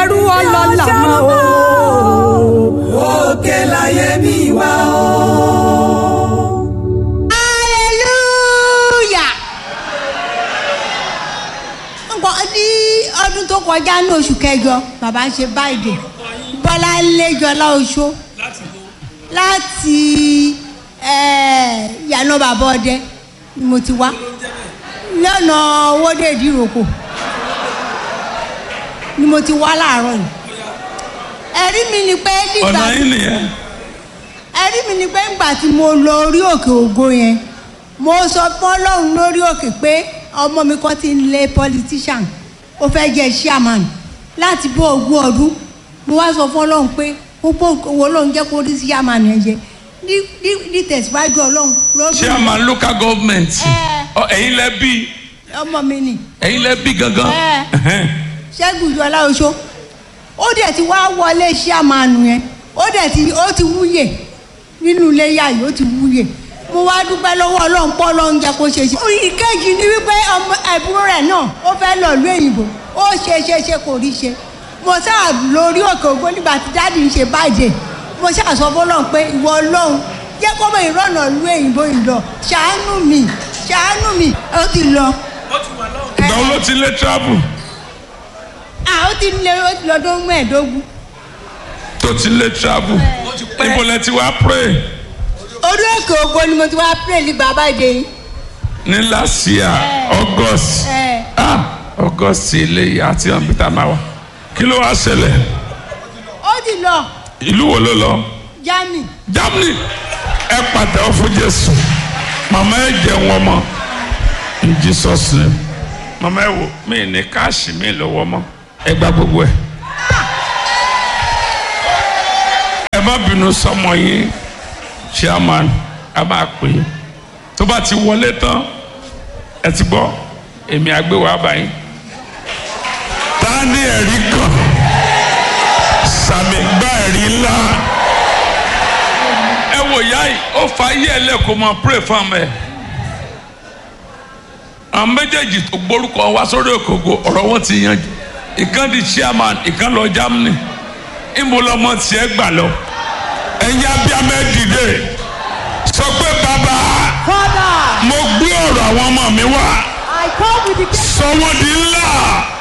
ẹrú ọlọ́lá mọ́ o. òkè láyé mi wá o. hallelujah. nǹkan ní ọdún tó kọjá ní oṣù kẹjọ bàbá ń ṣe báyìí bọ́lá lẹ́jọ́lá oṣó láti eh, yànnà bàbá ọdẹ ni mo ti wá lọ́nà owóde ìdíròkò ni mo ti wá láàárọ̀ yìí ẹ̀rí mi ni pé nígbà ọ̀nà yín nìyẹn ẹ̀rí mi ni pé ńgbà tí mo lọ orí òkè ògo yẹn mo sọ fún ọlọ́run lórí òkè pé ọmọ mi kan ti ń lé politician ó fẹ́ jẹ́ chairman láti bó ogún ọdún mo wá sọ fún ọlọ́run pé púpọ̀ owó ọlọ́run jẹ́ kó rí chairman yẹn jẹ ní ní- ní tẹ̀síwájú ọlọ́run lọ́dún chairman local government Ẹ. Ọ, ẹ̀yin lẹ bí ọmọ mi nì ẹ̀yin lẹ bí gangan Ẹ. Ẹhẹ́n. ṣẹ́gun ìjọba oṣó ó dẹ̀ ti wá wọlé chairman yẹn ó dẹ̀ ti ó ti wúyè nínú ilé yá yìí ó ti wúyè mo wá dúpẹ́ lọ́wọ́ ọlọ́run pọ́ ọlọ́run jẹ́ kó ṣe ṣe. ìkejì ni wípé ọmọ ẹ̀bùn rẹ̀ náà ó fẹ́ lọ ìlú èyìnbó ó ṣe ṣe ṣe kò rí ṣe mo sáà lórí òkè ògbó nígbà tí dáàdì ń ṣe báyìí mo ṣáà sọ fọlọ́run pé ìwọ ọlọ́run jẹ́ kó mọ ìrọ̀nà ìlú èyìnbó yìí lọ ṣàánú mi ṣàánú mi ó ti lọ. ìgbà wo ló ti lé travel à ó ti lé ó ti lọ́dún mẹ́ẹ̀ẹ́dógún. tó ti lé travel níbo lẹ ti wá pray orí òkè ògbó ni mo ti wá pray ní bàbá ìdè yìí. ní last year august Ẹ. ah august ilé àti ọ̀nbítà máa wà kí ló wá ṣẹlẹ̀ ó ti lọ ìlú wo ló lọ Germany. germany ẹ pàtẹ́wọ́ fún jésù màmá ẹ jẹun ọmọ in jesus name màmá ẹ wò mí ní káàṣì mi lọ́wọ́ mọ́ ẹ gba gbogbo ẹ. ẹ má bínú sọmọ yín chairman a máa pè é tó bá ti wọlé tán ẹ ti gbọ́ èmi àgbéwò àbáyé ta ni ẹ̀rí kan sàmì gbá ẹ̀rí ńlá ẹ wò yá yìí ó fa ayé ẹ lẹ́kọ̀ọ́ mọ pray fún ọmọ ẹ àwọn méjèèjì tó gbórúkọ wá sórí òkòkò ọ̀rọ̀ wọn ti yanjú ìkan di chairman ìkan lọ Germany ìmú lọmọ tiẹ̀ gbà lọ ẹ̀yin abiyamẹ dìde sọ pé bàbá Father, mo gbé ọ̀rọ̀ àwọn ọmọ mi wá I come with the sọ wọ́n di ńlá